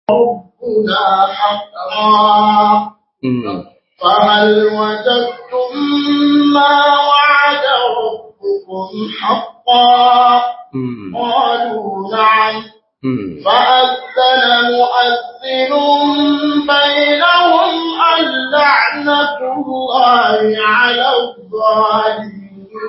ربنا حقا mm. فهل وجدتم ما وعد ربكم حقا mm. قالوا نعم mm. فأذن مؤذن بينهم اللعنة الله على الظالمين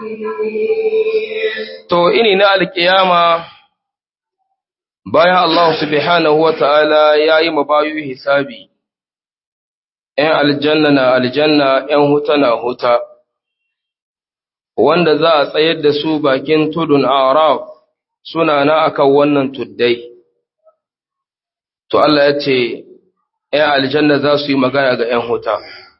To, ini na alƙiyama bayan Allah subhanahu wa ta'ala ya yi mabayu hisabi, ‘yan aljanna na aljanna, ‘yan huta na huta, wanda za a tsayar da su bakin tudun Araf suna na akan wannan tuddai. To, Allah ya ce, ‘yan aljanna za su yi magana ga ‘yan huta.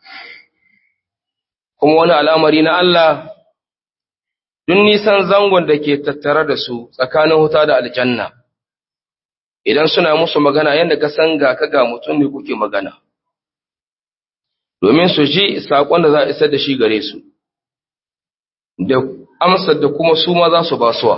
Kuma wani al'amari na Allah duk nisan zangon da ke tattare da su tsakanin huta da aljanna, idan suna musu magana yadda ka san ga ka ga mutum ne kuke magana, domin su ji saƙon da za a isar da shi gare su, da amsar da kuma su ma za su ba suwa.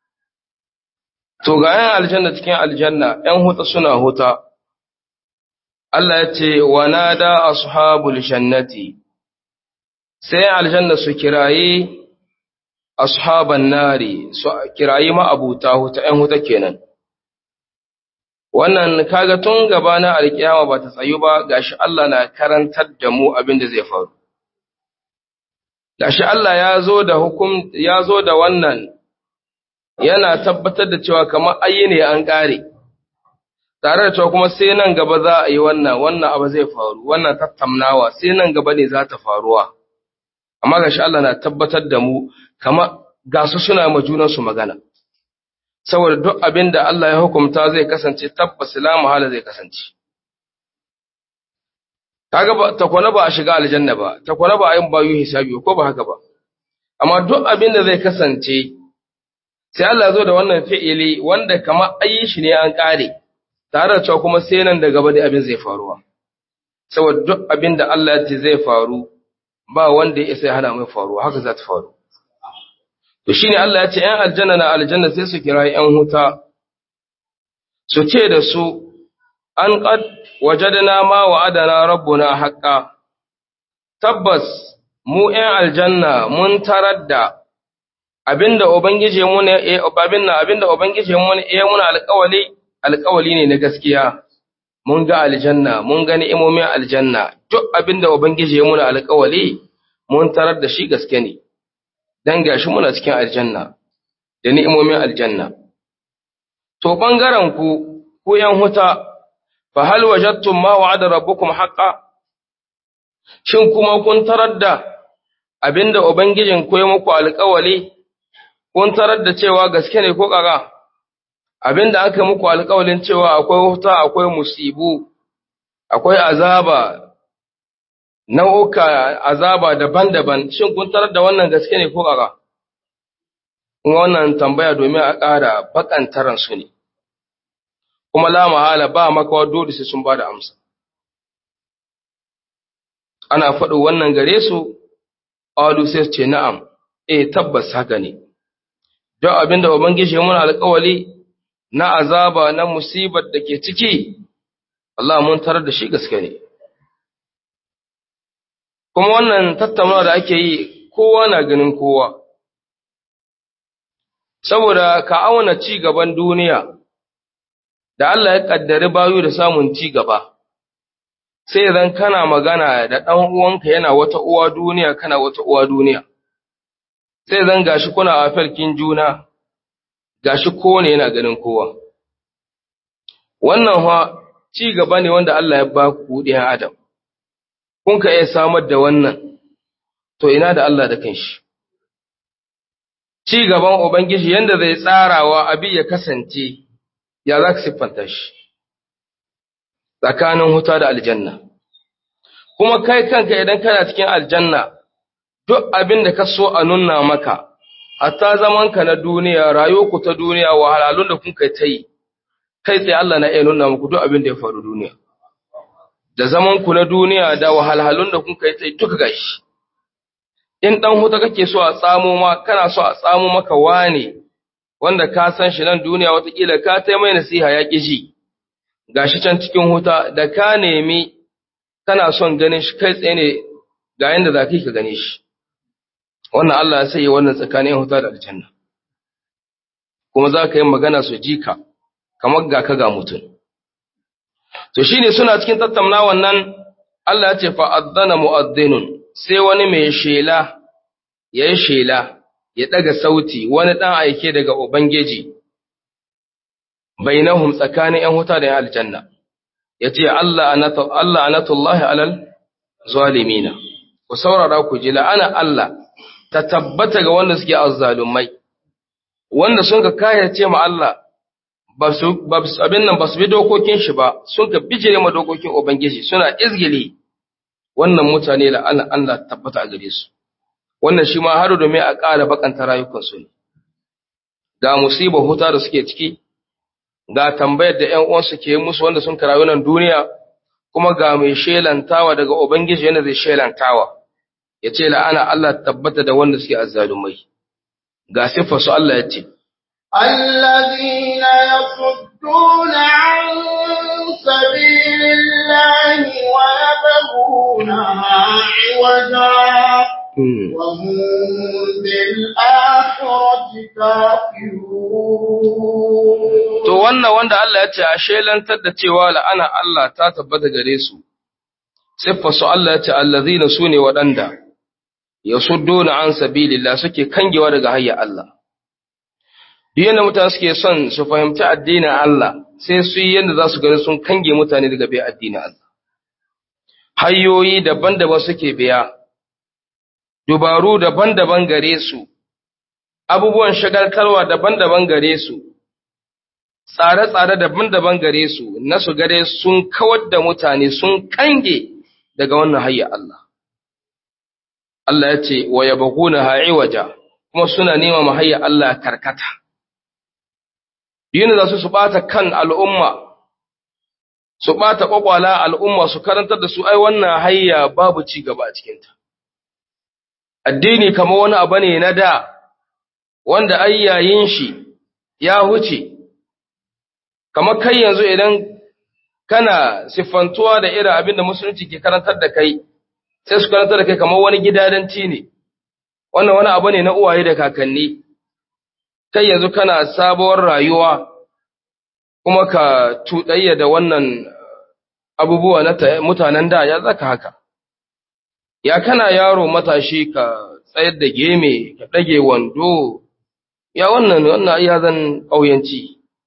To ga ‘yan aljanna cikin aljanna, ‘yan huta suna huta, Allah ya ce, wa nada ashabul jannati, sai aljanna su kiraye ashaban nari su kirayi ma'abuta huta ‘yan huta kenan. Wannan kaga tun gaba na alkiyama ba ta tsayu ba gashi Allah na karantar da mu abin da zai faru. Gashi Allah ya zo da hukum ya zo da wannan yana tabbatar da cewa kamar ayi ne an ƙare. Tare da cewa kuma sai nan gaba za a yi wannan wannan abu zai faru wannan tattaunawa sai nan gaba ne za ta faruwa. Amma gashi Allah na tabbatar da mu kama ga su suna ma junansu magana saboda duk abin da Allah ya hukumta zai kasance tabbas la mahala zai kasance kaga ba takwana ba a shiga aljanna ba takwana ba a yin bayu hisabi ko ba haka ba amma duk abin da zai kasance sai Allah ya zo da wannan fi'ili wanda kama ayi shi ne an kare tare da cewa kuma sai nan da gaba da abin zai faruwa saboda duk abin da Allah ya ce zai faru ba wanda ya isa ya hana mai faruwa haka za ta faru To shi ne Allah ya ce, ‘yan aljanna na aljanna sai su kira ‘yan huta, su ce da su, an ƙad wajadana ma wa adana rabbuna haƙƙa, tabbas mu ‘yan aljanna mun tarar da abinda Ubangiji mu ne, abinda Ubangiji mu ne, ya muna alƙawali, alƙawali ne na gaskiya. Mun ga aljanna, mun ga ni'imomin aljanna, duk abinda Ubangiji ya muna alƙawali, mun tarar da shi gaske ne. dan gashi muna cikin aljanna da ni'imomin aljanna to bangaren ku ku yan huta fa hal wajadtum ma wa'ada rabbukum haqqan shin kuma kun tarar da abinda ubangijin ku ya muku alƙawali kun tarar da cewa gaske ne ko kaga abinda aka muku alƙawalin cewa akwai huta akwai musibu akwai azaba nau'uka azaba daban-daban shin kun tarar da wannan gaske ne ko ƙaƙa? wannan tambaya domin a ƙara bakantaran su ne kuma la mahala ba makawa dole sai sun ba da amsa ana faɗo wannan gare su alu sai su ce na'am eh tabbas haka ne don abinda ubangiji mun alƙawali na azaba na musibar da ke ciki Allah mun tarar da shi gaske ne kuma wannan tattaunawa da ake yi kowa na ganin kowa saboda ka auna ci gaban duniya da Allah ya kaddari bayu da samun ci gaba sai idan kana magana da ɗan uwanka yana wata uwa duniya kana wata uwa duniya sai zan gashi kuna a farkin juna gashi kowane yana ganin kowa wannan fa ci gaba ne wanda Allah ya ba ku ɗiyan adam kun ka iya samar da wannan, to ina da Allah da kanshi. Ci gaban Ubangiji yadda zai tsarawa abi ya kasance, ya za ka siffanta shi, tsakanin huta da aljanna. Kuma kai kanka idan kana cikin aljanna, duk abin da ka so a nuna maka, hatta zamanka na duniya, rayuwarku ta duniya, wahalhalun da kun kai ta yi, kai tsaye Allah na iya nuna muku duk abin da ya faru duniya. da zaman ku na duniya da wahalhalun da kun kai tsaye duka gashi in dan huta kake so a tsamo ma kana so a tsamo maka wane wanda ka san shi nan duniya watakila ka tai mai nasiha ya ƙiji gashi can cikin huta da ka nemi kana son ganin shi kai tsaye ne ga yanda za ka gane shi wannan Allah ya sai wannan tsakanin huta da aljanna kuma za ka yi magana su ji ka kamar ga ka ga mutum to shine suna cikin tattauna wannan Allah ya ce fa adzana mu'adhdhinun sai wani mai shela yayi shela ya daga sauti wani dan aike daga ubangiji bainahum tsakanin ‘yan huta da ‘yan aljanna, ya ce, Allah anatullahi alal zalimina, ku saurara ku ji la'ana Allah ta tabbata ga wanda suke azzalumai, wanda sun ka kayace ma Allah abin nan ba su bi dokokin shi ba, sun ka bijire ma dokokin Ubangiji suna izgili wannan mutane la'ana Allah tabbata a gare su. Wannan shi ma har domin a ƙara bakanta rayukansu ne. Ga musibar huta da suke ciki, ga tambayar da ‘yan uwansu ke musu wanda sun karayu nan duniya, kuma ga mai shelantawa daga Ubangiji yana zai shelantawa, ya ce la'ana Allah tabbata da wanda suke azzalumai. Ga siffarsu Allah ya ce, الذين يصدون عن سبيل الله ويبغونها عوجا وهم بالآخرة كافرون To wannan wanda Allah ya ce a shelantar da cewa la'ana Allah ta tabbata gare su, siffarsu Allah ya ce allazina su ne waɗanda ya suddona an sabilillah suke kangewa daga hayya Allah. Duk yadda mutane suke son su fahimci addinin Allah sai su yi yadda za su gani sun kange mutane daga bai addinin Allah. Hanyoyi daban-daban suke biya, dubaru daban-daban gare su, abubuwan shagaltarwa daban-daban gare su, tsare-tsare daban-daban gare su, na su gare sun kawar da mutane sun kange daga wannan hayya Allah. Allah ya ce, wa yabaguna ha'iwaja, kuma suna nema mahayya Allah karkata. Yin za su su ɓata kan al'umma, su ɓata ƙwaƙwala al'umma su karantar da su ai wannan hayya babu ci gaba a cikinta. Addini kama wani abu ne na da, wanda ai yayin shi ya huce, kamar kai yanzu idan kana siffantuwa da irin abin da musulunci ke karantar da kai, sai su karantar da kai kamar wani gidadanci ne, wannan wani abu ne na uwaye da kakanni. kai yanzu kana sabuwar rayuwa kuma ka tuɗayya da wannan abubuwa na mutanen da ya zaka haka. Ya kana yaro matashi ka tsayar da geme, ka ɗage wando, ya wannan wannan ya zan ƙauyanci.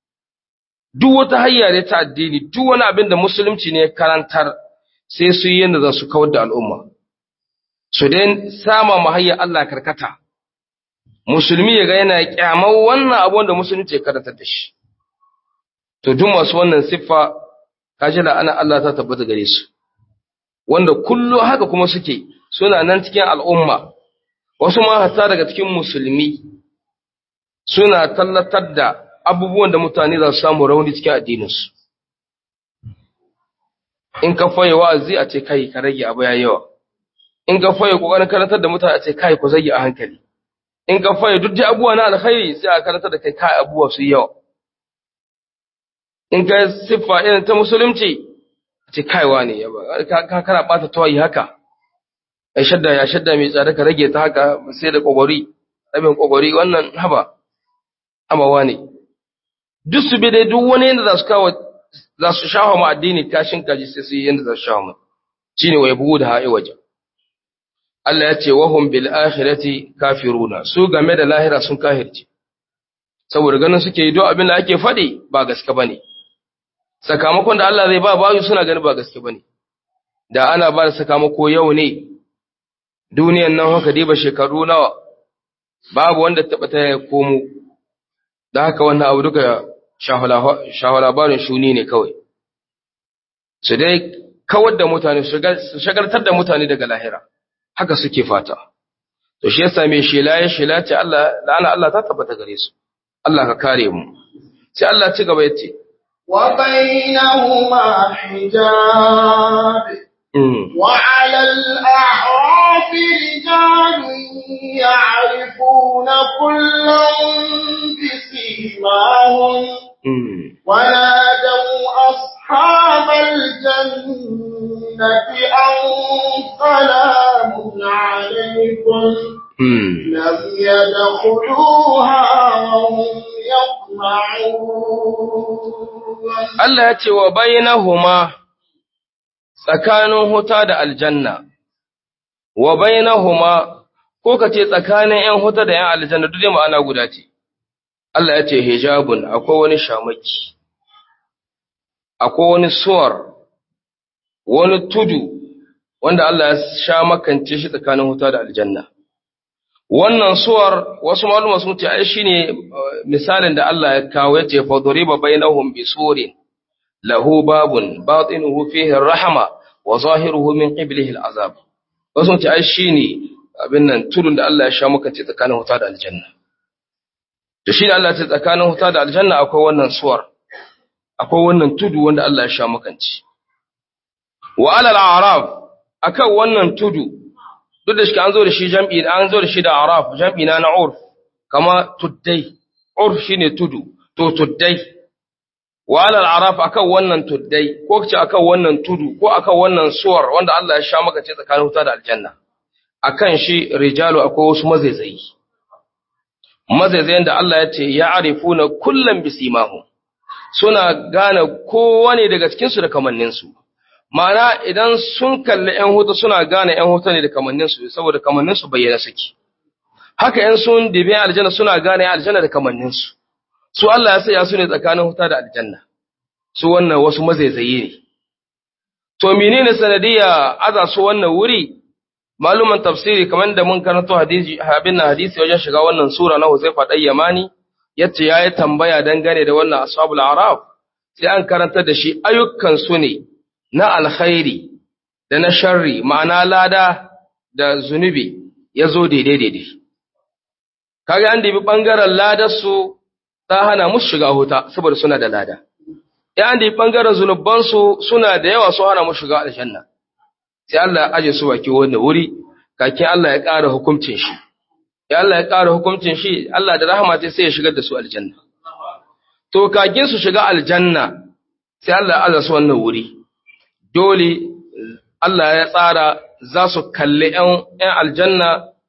Duk wata hayya ne ta addini, duk wani abin da musulunci ne karantar sai su yi yadda za su kawar da al'umma. Su dai sama mahayya Allah karkata. musulmi ya ga yana kyamar wannan abu da musulunci ya karanta da shi to duk masu wannan siffa kaji la'ana Allah ta tabbata gare su wanda kullu haka kuma suke suna nan cikin al'umma wasu ma hatta daga cikin musulmi suna tallatar da abubuwan da mutane za su samu rauni cikin addininsu in ka faye wa'azi a ce kai ka rage abu ya yawa in ka faye kokarin karantar da mutane a ce kai ku zage a hankali in ka faye duk da abubuwa na alkhairi sai a karanta da kai kai abubuwa su yawa in ka siffa irin ta musulunci ce kaiwa ne ka kana bata tawayi haka ai shadda ya shadda mai tsada ka rage ta haka sai da kogori rabin kogori wannan haba amawa ne duk su bi dai duk wani yanda za su kawo za su shafa mu addini kashin kaji sai su yi yanda za su shafa mu shine wa yabu da ha'i waje Allah ya ce wahum bil akhirati kafiruna su game da lahira sun kahirce saboda ganin suke yi duk abin da ake faɗi ba gaske bane sakamakon da Allah zai ba bayu suna ganin ba gaske bane da ana ba da sakamako yau ne duniyan nan haka diba shekaru nawa babu wanda taɓa ta ya komo da haka wannan abu duka shahu labarin shuni ne kawai su dai kawar da mutane su shagartar da mutane daga lahira haka suke fata to shi yasa mai shela ya shela ce Allah la'ana Allah ta tabbata gare su Allah ka kare mu sai Allah ci gaba yace wa bainahuma hijab wa 'ala al-a'raf rijalun ya'rifuna kullan bisimahum ونادوا أصحاب الجنة أن سلام عليكم لم يدخلوها وهم يطمعون Allah ya ce wa bainahuma tsakanin huta da aljanna wa bainahuma ko ka ce tsakanin ‘yan huta da ‘yan aljanna duk dai ma'ana guda ce Allah ya ce hijabun akwai wani shamaki akwai wani suwar wani tudu wanda Allah ya sha makance shi tsakanin huta da aljanna wannan suwar wasu maluma sun ce ai shine misalin da Allah ya kawo yace fa duriba bainahum bisurin lahu babun batinuhu fihi rahma wa zahiruhu min qiblihi al'azab wasu sun ce ai shine abin nan tudun da Allah ya sha makance tsakanin huta da aljanna to shine Allah ya ce tsakanin huta da aljanna akwai wannan suwar akwai wannan tudu wanda Allah ya sha makance wa alal a'raf akan wannan tudu duk da shi an zo da shi jam'i an zo da shi da araf jam'i na na urf kama tuddai urf shine tudu to tuddai wa alal araf akan wannan tuddai ko kace akan wannan tudu ko akan wannan suwar wanda Allah ya sha maka ce tsakanin wuta da aljanna akan shi rijalu akwai wasu mazaizayi mazaizayen da Allah ya ce ya arifuna kullum bisimahum suna gane kowane daga cikin su da kamannin su Ma'ana idan sun kalli ‘yan hutu suna gane ‘yan hutu ne da kamanninsu, saboda kamanninsu bayyana suke. Haka ‘yan sun dibe aljanna suna gane aljanna da kamanninsu. Su Allah ya saya su ne tsakanin huta da aljanna, su wannan wasu mazaizaye ne. To, menene sanadiyya aza su wannan wuri? Maluman tafsiri kamar da mun karanto hadisi abin na hadisi wajen shiga wannan sura na Huzaifa ɗan Yamani, yace ya yi tambaya dangane da wannan ashabul araf, sai an karanta da shi ayyukan su ne na alkhairi da na sharri ma'ana lada da zunubi ya zo daidai-daidai. Kaga an dibi ɓangaren ladarsu ta hana musu shiga huta saboda suna da lada. Ya an dibi ɓangaren zunubansu suna da yawa su hana musu shiga aljanna. Sai Allah ya aje su baki wanda wuri, kakin Allah ya ƙara hukuncin shi. Ya Allah ya ƙara hukuncin shi, Allah da rahama sai ya shigar da su aljanna. To, kakin su shiga aljanna, sai Allah ya aza su wannan wuri. dole Allah ya tsara za su kalli ‘yan aljanna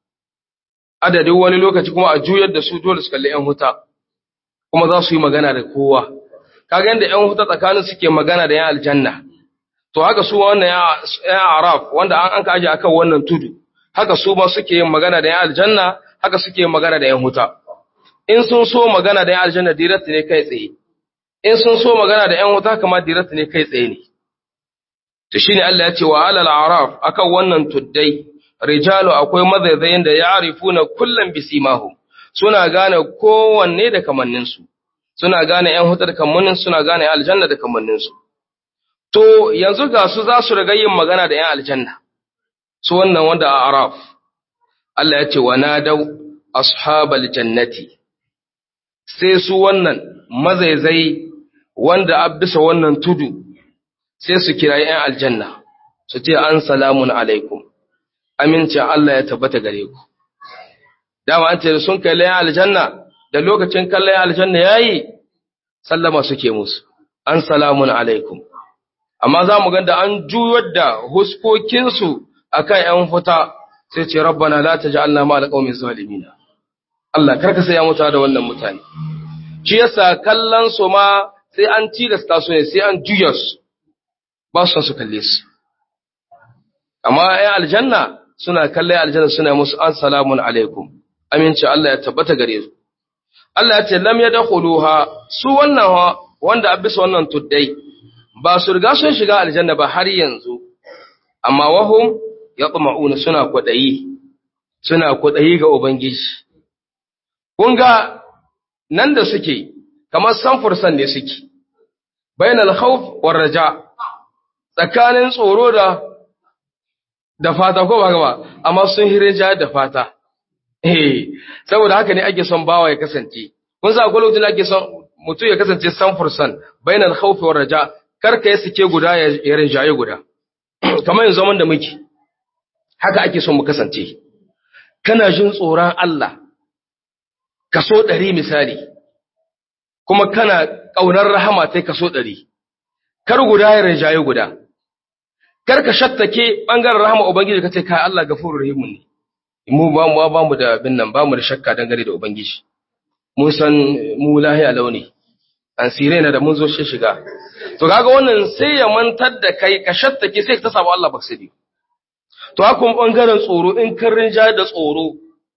adadin wani lokaci kuma a juyar da su dole su kalli ‘yan huta, kuma za su yi magana da kowa. Kaga yadda ‘yan huta tsakanin suke magana da ‘yan aljanna, to haka su wannan ‘yan araf wanda an an kaji akan wannan tudu, haka su ma suke yin magana da ‘yan aljanna, haka suke yin magana da ‘yan huta. In sun so magana da ‘yan aljanna direct ne kai tsaye, in sun so magana da ‘yan huta kama direct ne kai tsaye ne. to shine Allah ya ce wa alal araf akan wannan tuddai rijalu akwai mazaizayin da ya'rifuna kullam bisimahu suna gane kowanne da kamannin su suna gane ƴan hutar kamannin suna gane aljanna da kamannin su to yanzu ga su za su riga yin magana da ƴan aljanna su wannan wanda a araf Allah ya ce wa nadau ashabal jannati sai su wannan mazaizai wanda abisa wannan tudu sai su kira ‘yan aljanna, su ce an salamun alaikum, amincin Allah ya tabbata gare ku. Dama an ce sun kalli ‘yan aljanna, da lokacin kallon aljanna ya yi, sallama suke musu, an salamun alaikum. Amma za mu ganda an juyar da huskokinsu a kan ‘yan huta, sai ce, Rabbana la ta ji Allah ma alƙaumin zalimina. Allah, karka sai ya mutu da wannan mutane. Shi yasa kallon su ma sai an tilasta su ne, sai an juya su. ba su su kalle su amma ya aljanna suna kalle aljanna suna musu an salamun alaikum aminci Allah ya tabbata gare su Allah ya ce lam yadkhuluha su wannan wanda a bisa wannan tuddai ba su riga sun shiga aljanna ba har yanzu amma wahum yatma'una suna kwadayi suna kwadayi ga ubangiji kun ga nan da suke kamar samfursan ne suke bainal khawf war raja' tsakanin tsoro da da fata ko ba gaba amma sun hirja da fata eh saboda haka ne ake son bawa ya kasance kun sa akwai lokacin ake son mutum ya kasance sanfursan bainal khawf war raja kar ka yi sike guda ya rinjaye guda kamar yanzu zaman da muke haka ake son mu kasance kana jin tsoron Allah kaso ɗari misali kuma kana ƙaunar rahama ta kaso ɗari, kar guda ya rinjaye guda, kar ka shattake ɓangaren rahama Ubangiji ka ce kai Allah gafuru rahimun ne, mu ba mu ba mu da bin nan ba mu da shakka dangane da Ubangiji, mun san mu lahiya launi, an sire na da mun zo shi shiga. To kaga wannan sai ya mantar da kai ka shattake sai ka ta samu Allah baksidi. To haka ɓangaren tsoro in kan rinjaye da tsoro,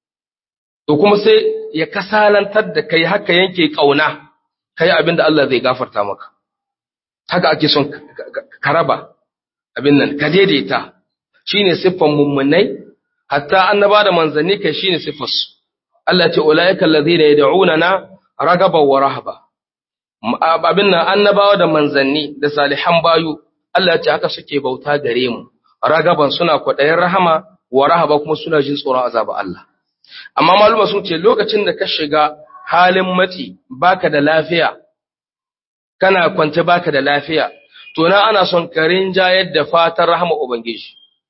to kuma sai ya kasalantar da kai haka yanke ƙauna. kai abin da Allah zai gafarta maka haka ake son ka raba abin nan ka daidaita shine siffan mummunai hatta annaba da manzanni kai shine siffarsu Allah ce ulaika allazina yad'una na ragaba wa rahaba abin nan annabawa da manzanni da salihan bayu Allah ce haka suke bauta gare mu ragaban suna kwaɗayin rahama wa rahaba kuma suna jin tsoron azaba Allah amma maluma sun ce lokacin da ka shiga halin matsi baka da lafiya kana kwance baka da lafiya to na ana son ka rinjayar da fatan rahama ubangiji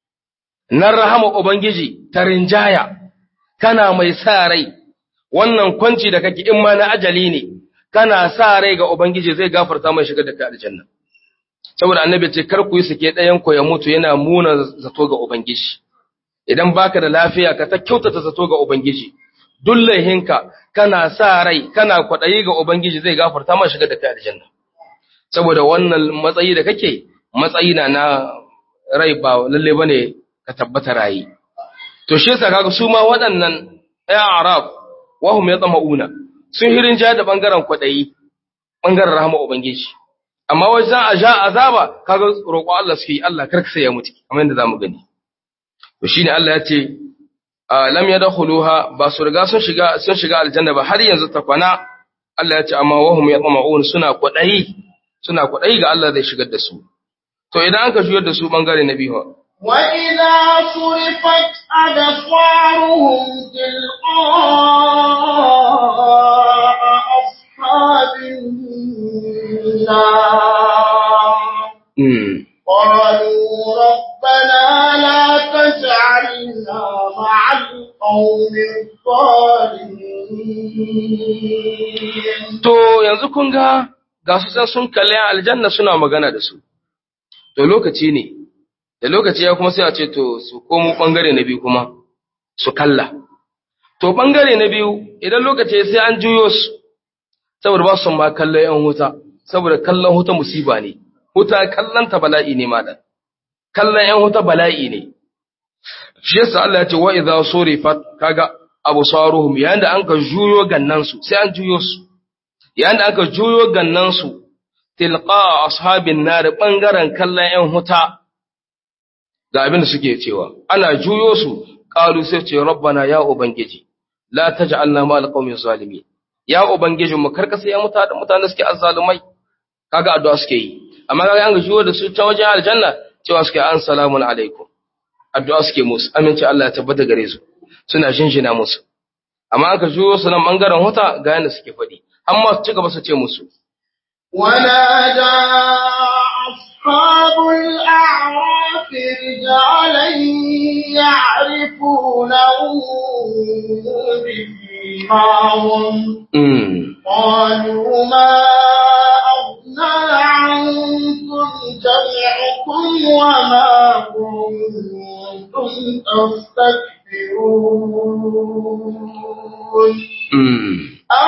nan rahama ubangiji ta rinjaya kana mai sa rai wannan kwanci da kake in ma na ajali ne kana sa rai ga ubangiji zai gafarta mai shiga da kai aljanna saboda annabi ce kar ku yi sake ɗayan ku ya mutu yana muna zato ga ubangiji idan baka da lafiya ka ta kyautata zato ga ubangiji duk laihinka kana sa rai kana kwaɗayi ga Ubangiji zai gafarta ma shiga da kai aljanna saboda wannan matsayi da kake matsayi na na rai ba lalle bane ka tabbata rayi to shi yasa kaga su ma waɗannan ya arab wa hum yatma'una sun hirin ja da bangaren kwaɗayi bangaren rahama Ubangiji amma wajen a ja azaba kaga roƙo Allah suke Allah karka sai ya mutu kamar yadda zamu gani to shine Allah ya ce lam yadkhuluha ba su riga sun shiga sun shiga aljanna ba har yanzu ta kwana Allah ya ce amma wahum yatma'un suna kwadayi suna kwadayi ga Allah zai shigar da su to idan aka juyar da su bangare na biyu wa idza surifat absaruhum tilqa'a ashabin nar قالوا ربنا لا تجعلنا مع القوم الظالمين To yanzu kun ga ga su san sun kalli aljanna suna magana da su. To lokaci ne, da lokaci ya kuma sai a ce to su komo ɓangare na biyu kuma su kalla. To ɓangare na biyu idan lokaci sai an juyo su, saboda ba su ma kallon ‘yan huta, saboda kallon huta musiba ne. huta kallanta bala'i ne malam kallon ‘yan huta bala'i ne shi yasa Allah ya ce wa idza surifat kaga absaruhum yayin da anka juyo gannan su sai an juyo su yayin da anka juyo gannan su tilqa ashabin nar bangaren kallon ‘yan huta ga abin da suke cewa ana juyo su qalu sai ce rabbana ya ubangiji la taj'alna ma alqawmi zalimin ya ubangiji mu karkasa ya mutane mutane suke azzalumai kaga addu'a suke yi amma kaga an gajiyo da su ta wajen aljanna cewa suke an salamun alaikum addu'a suke musu aminci Allah ya tabbata gare su suna shinshina musu amma an ka juyo su nan bangaren huta ga yanda suke faɗi amma su ci gaba su ce musu ونادى أصحاب الأعراف رجالا يعرفونه بسيماهم mm. قالوا ما أغنى عنكم جمعكم وما كنتم تستكبرون Mm.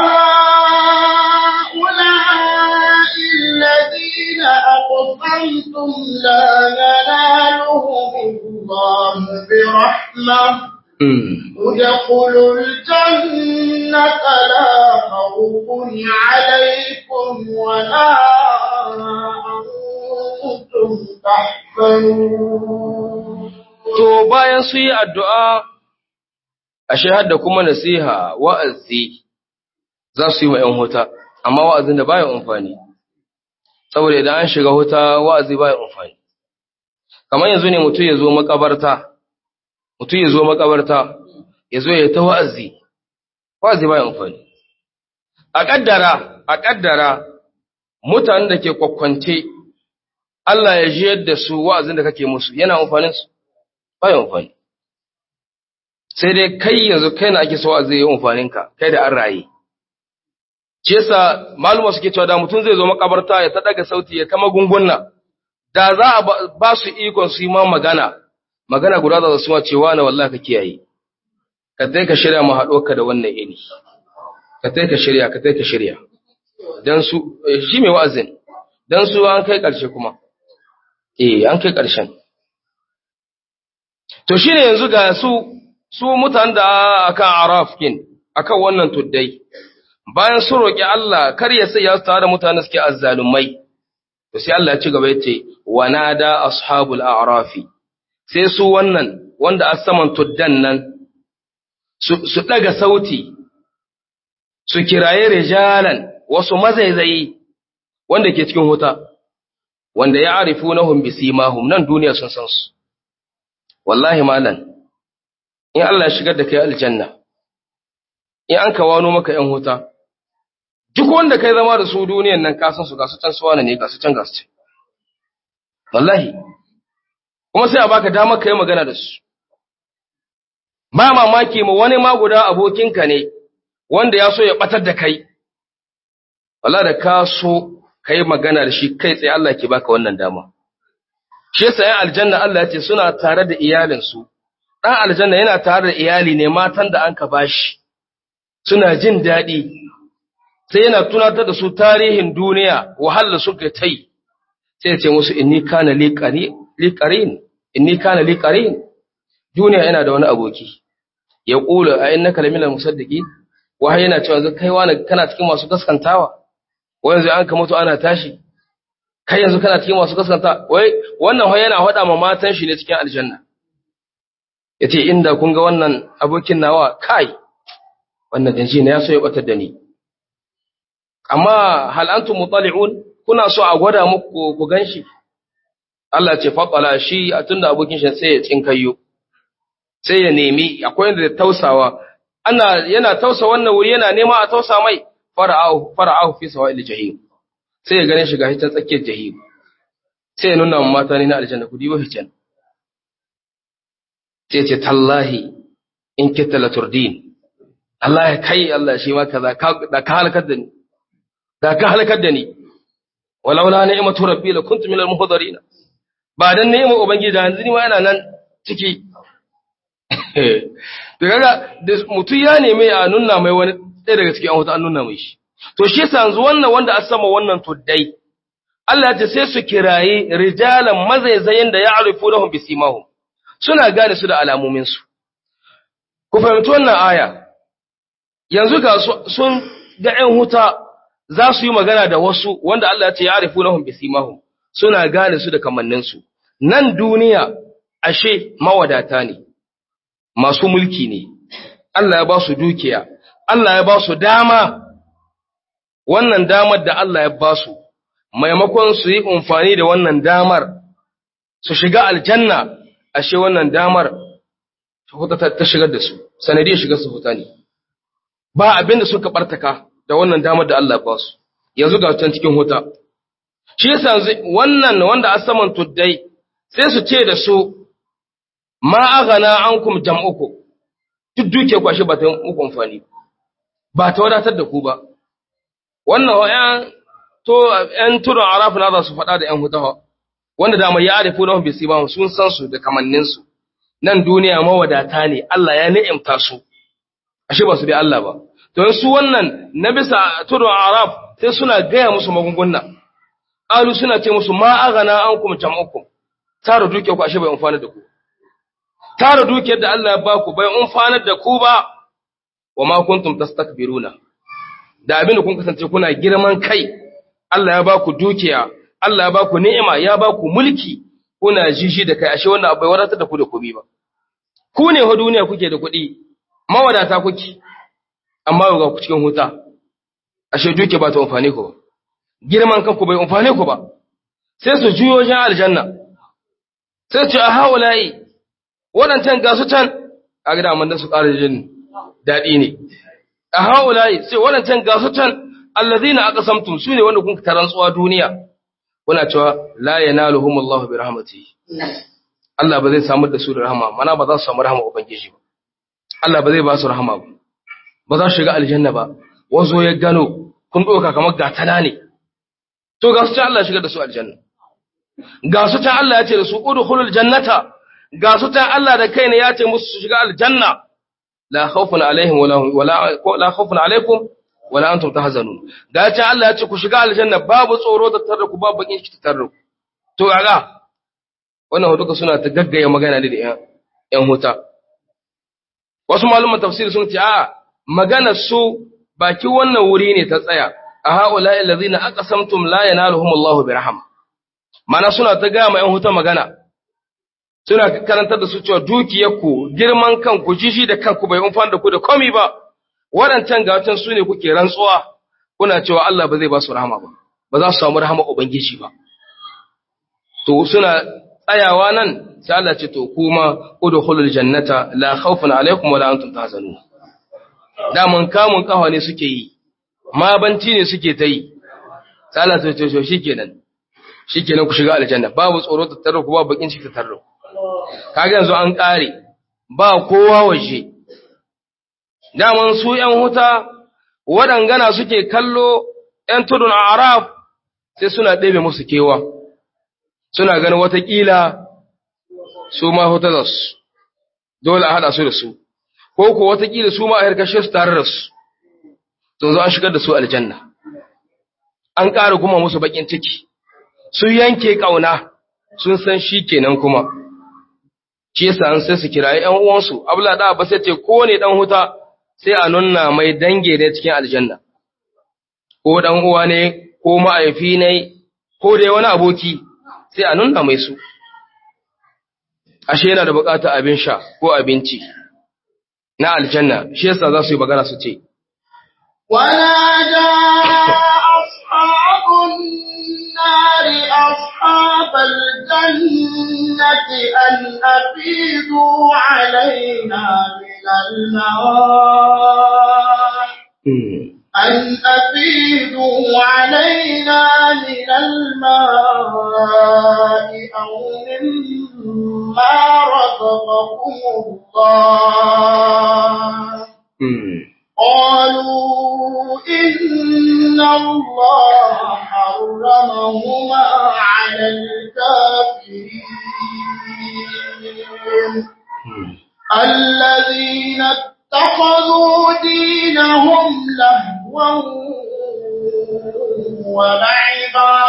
أهؤلاء الذين أقسمتم لا ينالهم الله برحمة Mm. ادخلوا الجنة لا خوف عليكم ولا أنتم تحزنون To bayan su yi addu'a, ashe hadda kuma nasiha wa'azi za su yi wa ‘yan huta, amma wa'azin da baya amfani, saboda idan an shiga huta wa'azi baya amfani. Kamar yanzu ne mutum ya zo makabarta, mutum ya zo makabarta, ya zo ya ta wa'azi, wa'azi baya amfani. A ƙaddara, a ƙaddara, mutanen da ke kwakwance, Allah ya ji yadda su wa'azin da kake musu, yana amfaninsu. ba yin amfani. Sai dai kai yanzu kai na ake so a zai yi amfaninka, kai da an raye. shi yasa maluma suke cewa da mutum zai zo makabarta ya ta daga sauti ya ta magunguna da za a ba su ikon su yi ma magana magana guda za su ma cewa na wallahi ka kiyaye ka tai ka shirya mu haɗo ka da wannan iri ka tai ka shirya ka tai ka shirya dan su shi mai wa'azin dan su an kai ƙarshe kuma eh an kai ƙarshen to shine yanzu ga su su mutan da akan araf kin akan wannan tuddai bayan sun roƙi Allah kar ya sai ya su tare da mutane suke azzalumai to sai Allah ya ci gaba yace wa nada ashabul a'rafi sai su wannan wanda asaman tuddan nan su su daga sauti su kiraye rijalan wasu mazaizayi wanda ke cikin huta wanda ya arifunahum bisimahum nan duniya sun san su wallahi malan in Allah ya shigar da kai aljanna in an kawano maka yan huta duk wanda kai zama da su duniyan nan kasan su gasu can suwana ne gasu can gasu can wallahi kuma sai a baka damar kai magana da su ba mamaki ma wani ma guda abokinka ne wanda ya so ya batar da kai wallahi da ka so kai magana da shi kai tsaye Allah ke baka wannan dama shi yasa yan aljanna Allah ya ce suna tare da iyalinsu dan aljanna yana tare da iyali ne matan da an ka bashi suna jin daɗi sai yana tunatar da su tarihin duniya wahala suka ta yi sai ce musu inni kana liqarin inni kana liqarin duniya yana da wani aboki ya kula a innaka laminal musaddiqin wahai yana cewa zai kai wani kana cikin masu gaskantawa wai yanzu an ka mutu ana tashi kai yanzu kana cikin masu gaskanta wai wannan wai yana faɗa ma matan shi ne cikin aljanna yace inda kun ga wannan abokin nawa kai wannan danji ne ya so ya batar da ni amma hal antum mutali'un kuna so a gwada muku ku ganshi Allah ce fatala shi a tunda abokin shi sai ya tsinkayo sai ya nemi akwai inda tausawa ana yana tausa wannan wuri yana nema a tausa mai fara'ahu fara'ahu fi sawa'il jahim sai ya gane shi gashi ta tsakiyar jahim sai ya nuna wa mata ne na aljanna ku dibo hijan sai ce tallahi in kitta la turdin Allah ya kai Allah shi ma kaza da ka halakar da ni da ka halakar da ni walaula ni'matu rabbi la kuntu minal muhdarin ba dan ni'mar ubangiji da yanzu ni ma yana nan ciki to kaga da mutum ya neme a nuna mai wani ɗaya daga cikin an an nuna mai shi to shi yasa yanzu wannan wanda a sama wannan tuddai Allah ya ce sai su kiraye rijalan mazaizayen da ya'rifunahum bisimahum suna gane su da alamomin su ku fahimci wannan aya yanzu ga sun ga ƴan huta za su yi magana da wasu wanda Allah ya ce ya'rifunahum bisimahum suna gane su da kamannin su nan duniya ashe mawadata ne masu mulki ne, Allah ya ba su dukiya, Allah ya ba su dama, wannan damar da Allah ya ba su, maimakon su yi amfani da wannan damar, su shiga aljanna, ashe wannan damar ta shigar da su, sanadiyar shigar su huta ne. Ba abin da suka ɓartaka da wannan damar da Allah ya ba su, yanzu ga can cikin huta. Shi yasa wannan wanda a saman tuddai, sai su ce da su, ma aghana ankum jam'uku duk duke ku ashe ba ta muku amfani ba ta wadatar da ku ba wannan wayan to yan turun araf na za su faɗa da yan hutawa wanda da mai ya'rifu lahum bi sibahum sun san su da kamannin su nan duniya mawadata ne Allah ya ni'imta su ashe ba su bi Allah ba to su wannan na bisa turun araf sai suna gaya musu magunguna qalu suna ce musu ma aghana ankum jam'ukum tara duke ku ashe bai amfana da ku tara dukiyar da Allah ya baku bai umfanar da ku ba wa ma kuntum tastakbiruna da abin da kun kasance kuna girman kai Allah ya baku dukiya Allah ya baku ni'ima ya baku mulki kuna jishi da kai ashe wannan bai wadatar da ku da komai ba ku ne ho duniya kuke da kuɗi mawadata kuke amma ga ku cikin huta ashe dukiya ba ta amfane ku ba girman kanku bai amfane ku ba sai su juyo jan aljanna sai ce a hawala'i waɗancan gasu can a gida amma su ƙara jin daɗi ne a haulayi sai waɗancan gasu can allazina aqsamtum su ne wanda kun ta rantsuwa duniya kuna cewa la yanaluhum Allahu bi rahmatihi Allah ba zai samu da su da rahama mana ba za su samu rahama ubangiji ba Allah ba zai ba su rahama ba ba za su shiga aljanna ba wazo ya gano kun ɗauka kamar gatana ne to ga su can Allah ya shigar da su aljanna ga su can Allah ya ce da su udkhulul jannata ga su can Allah da kai ne ya ce musu su shiga aljanna la khawfun alaihim wala wala la khawfun alaikum wala antum tahzanun ga can Allah ya ce ku shiga aljanna babu tsoro da tarda ku babu bakin ciki tarda ku to kaga wannan duka suna ta gaggaya magana ne da yan yan huta wasu malaman tafsir sun ce a magana su baki wannan wuri ne ta tsaya a haula allazina aqsamtum la yanaluhum Allahu bi rahma mana suna ta ga ma yan huta magana suna karantar da su cewa dukiyarku girman kanku jishi da kanku bai umfan da ku da komai ba waɗancan gatan su ne kuke rantsuwa kuna cewa Allah ba zai ba su rahama ba ba za su samu rahama ubangiji ba to suna tsayawa nan sai Allah ce to kuma udkhulul jannata la khawfun alaikum wala antum tahzanun da mun kamun kawa ne suke yi ma banci ne suke ta yi sai Allah ce to shikenan shikenan ku shiga aljanna babu tsoro ta tarro ku babu bakin ciki ta tarro kaga yanzu an kare ba kowa waje daman su ‘yan huta waɗangana suke kallo ‘yan tudun a Arab sai suna ɗebe musu kewa, suna ganin watakila su ma huta da su, dole a haɗa su da su, ko ko watakila su ma a harkashe su tare da su, to zo an shigar da su aljanna. An ƙara kuma musu baƙin ciki, su yanke ƙauna sun san shi kenan kuma. Shi yasa an sai su kirayi ‘yan uwansu, Abla da ba sai ce ko ne ɗan huta sai a nuna mai dange ne cikin aljanna, ko ɗan uwa ne, ko ma'aifi ne, ko dai wani aboki, sai a nuna mai su. Ashe yana da buƙatar abin sha ko abinci na aljanna, shi yasa za su yi magana su ce. ونادى أصحاب النار أصحاب الجنة أن أفيدوا علينا من الماء أن أفيدوا علينا من الماء أو مما رزقكم الله قالوا إن الله حرمهما على الكافرين الذين اتخذوا دينهم لهوا ولعبا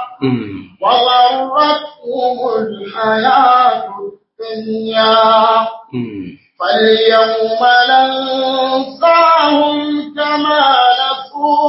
وغرتهم الحياة الدنيا فاليوم ننساهم كما نسوا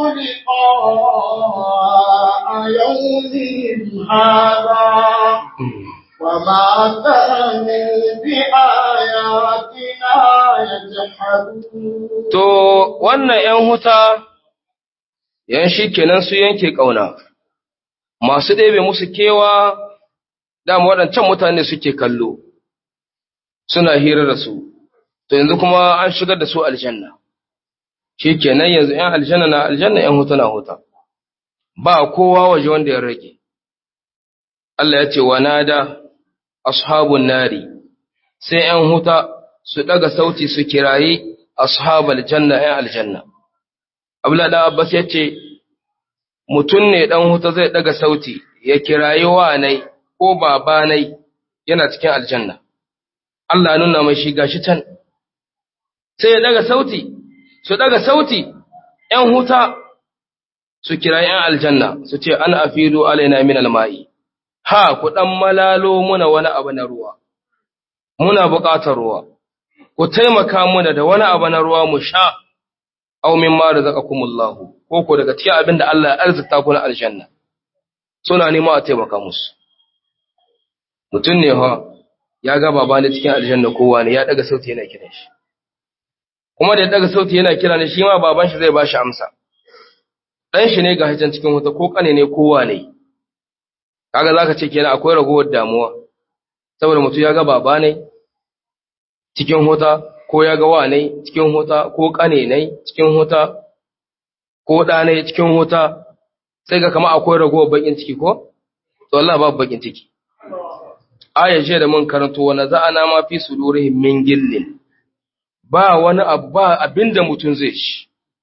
لقاء يومهم هذا وما كانوا بآياتنا يجحدون To, wannan ’yan huta, ‘yan shi kenan su yanke ƙauna, masu ɗebe musu kewa, dama waɗancan mutane suke kallo, suna hira da su, to yanzu kuma an shigar da su aljanna. Shi kenan yanzu ‘yan aljanna na aljanna ‘yan huta na huta, ba kowa waje wanda ya rage. Allah ya ce wa nada ashabun nari, sai ‘yan huta su ɗaga sauti su kirayi ashabal janna ‘yan aljanna. Abdullahi ɗan Abbas ya ce, Mutum ne ɗan huta zai ɗaga sauti ya kirayi wanai ko babanai yana cikin aljanna. Allah nuna mai shi gashi can. Sai ya ɗaga sauti, su ɗaga sauti ‘yan huta su kirayi ‘yan aljanna su ce, An afido alaina min alma'i, ha, ku ɗan malalo muna wani abu na ruwa, muna buƙatar ruwa. ku taimaka muna da wani abu na ruwa mu sha, aw min ma razaqakumullahu ko ko daga cikin abin da Allah ya arzikta ku na aljanna. Suna nema a taimaka musu. Mutum ne ha ya ga baba ne cikin aljanna kowa ne ya daga sauti yana kiran shi. Kuma da ya daga sauti yana kira ne shi ma baban shi zai ba shi amsa. Dan shi ne ga hijan cikin wuta ko kane ne kowa ne. Kaga zaka ce kenan akwai ragowar damuwa. Saboda mutum ya ga baba ne cikin huta ko ya ga wane cikin huta ko ƙane ne cikin huta ko ɗa ne cikin huta sai ga kama akwai ragowar bakin ciki ko to Allah babu bakin ciki aya ce da mun karanto wa naza'ana ma fi sudurihim min gillin ba wani abu ba abinda mutum zai ci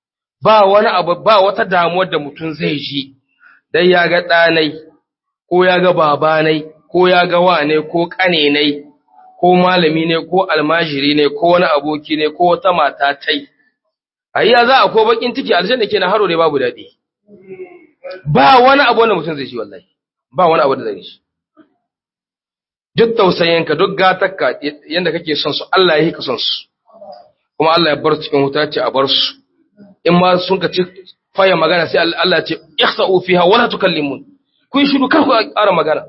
ba wani abu ba wata damuwar da mutum zai ji dai ya ga ɗanai ko ya ga babanai ko ya ga wane ko ƙanenai ko malami ne ko almajiri ne ko wani aboki ne ko wata mata tai ayya za a ko bakin ciki aljanna ke na haro ne babu daɗi ba wani abu wanda mutum zai ji wallahi ba wani abu da zai ji duk tausayinka duk gatakka yanda kake son su Allah ya yi ka son su kuma Allah ya bar su cikin wuta ce a bar su in ma sun ka ci faya magana sai Allah ya ce ihsa'u fiha wala tukallimun kun shiru kar ku ƙara magana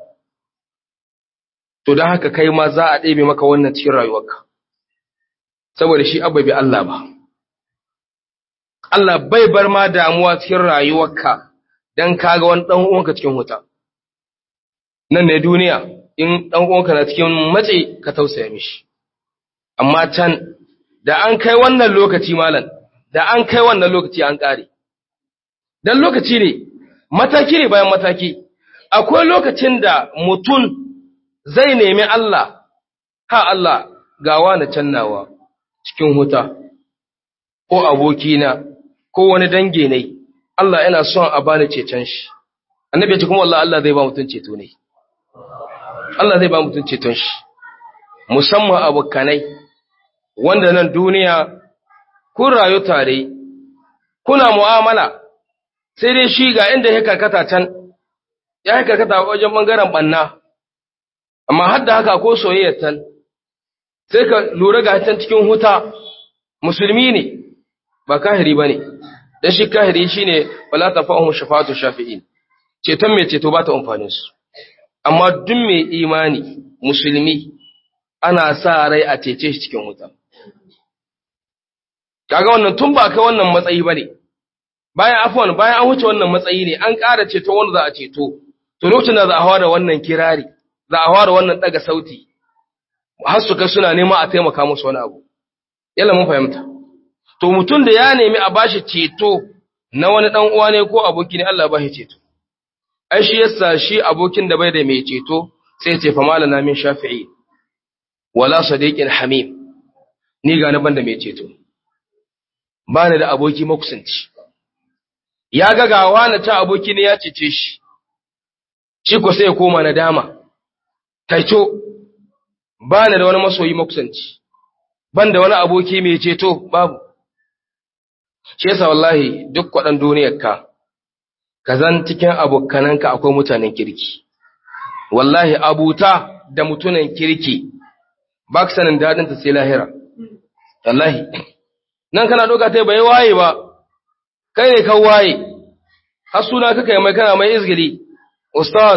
to dan haka kai ma za a ɗebe maka wannan cikin rayuwarka saboda shi abba bi Allah ba Allah bai bar ma damuwa cikin rayuwarka dan kaga wani dan uwanka cikin wuta nan ne duniya in dan uwanka na cikin matsi ka tausaya mishi amma can da an kai wannan lokaci malam da an kai wannan lokaci an kare dan lokaci ne mataki ne bayan mataki akwai lokacin da mutum zai nemi Allah ha Allah gawa na cannawa cikin huta ko abokina ko wani dange ne Allah yana son a bani cecen shi annabi ya ce kuma wallahi Allah zai ba mutum ceto ne Allah zai ba mutum ceton shi musamman abokanai wanda nan duniya kun rayu tare kuna mu'amala sai dai shi ga inda ya karkata can ya karkata wajen bangaren banna amma har da haka ko soyayyar tan sai ka lura ga can cikin huta musulmi ne ba kahiri ba ne dan shi kahiri shine wala tafahum shafatu shafi'in ceton mai ceto ba ta amfanin su amma duk mai imani musulmi ana sa rai a cece shi cikin wuta kaga wannan tun ba kai wannan matsayi bane bayan afwan bayan an wuce wannan matsayi ne an ƙara ceto wanda za a ceto to lokacin da za a fara wannan kirari za a fara wannan daga sauti har su kai suna nema a taimaka musu wani abu yalla mun fahimta to mutum da ya nemi a bashi ceto na wani dan uwa ne ko aboki ne Allah ba shi ceto ai shi yasa shi abokin da bai da mai ceto sai ce fa malana min shafi'i wala sadiqin hamim ni ga na banda mai ceto ba ni da aboki makusanci ya ga gawa na ta aboki ne ya cece shi shi ko sai ya koma na dama taito ba ni da wani masoyi makusanci ban da wani aboki mai ceto babu shi yasa wallahi duk kwaɗan duniyar ka ka zan cikin abokananka akwai mutanen kirki wallahi abuta da mutunan kirki ba ka sanin daɗinta sai lahira wallahi nan kana doka ta bai waye ba kai ne kan waye har suna kaka yi mai kana mai izgili ustaz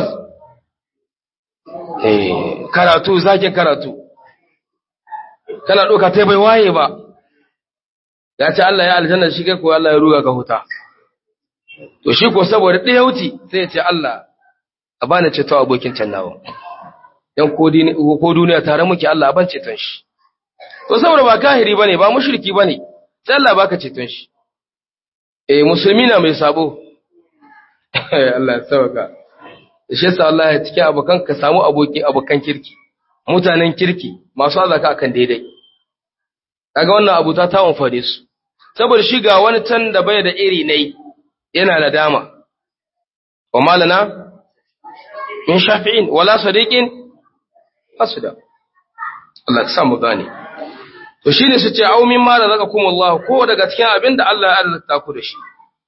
eh karatu zakin karatu kana doka ta bai waye ba ya ce Allah ya aljanna shi kai ko Allah ya ruga ka huta to shi ko saboda ɗaya wuce sai ya ce Allah a bani ceto abokin can nawa yan ko duniya tare muke Allah a ban ceton shi to saboda ba kahiri bane ba mushriki bane sai Allah baka ceton shi eh musulmi na mai sabo Allah ya sauka shi yasa Allah ya cike abokan ka samu aboki abokan kirki mutanen kirki masu azaka akan daidai kaga wannan abu ta tawon fare su saboda shi ga wani can da bai da iri nai yana da dama wa malana min shafi'in wala sadiqin asda Allah ya samu gane to shine su ce au min ma razaqakum Allah ko daga cikin abin da Allah ya arzikta ku da shi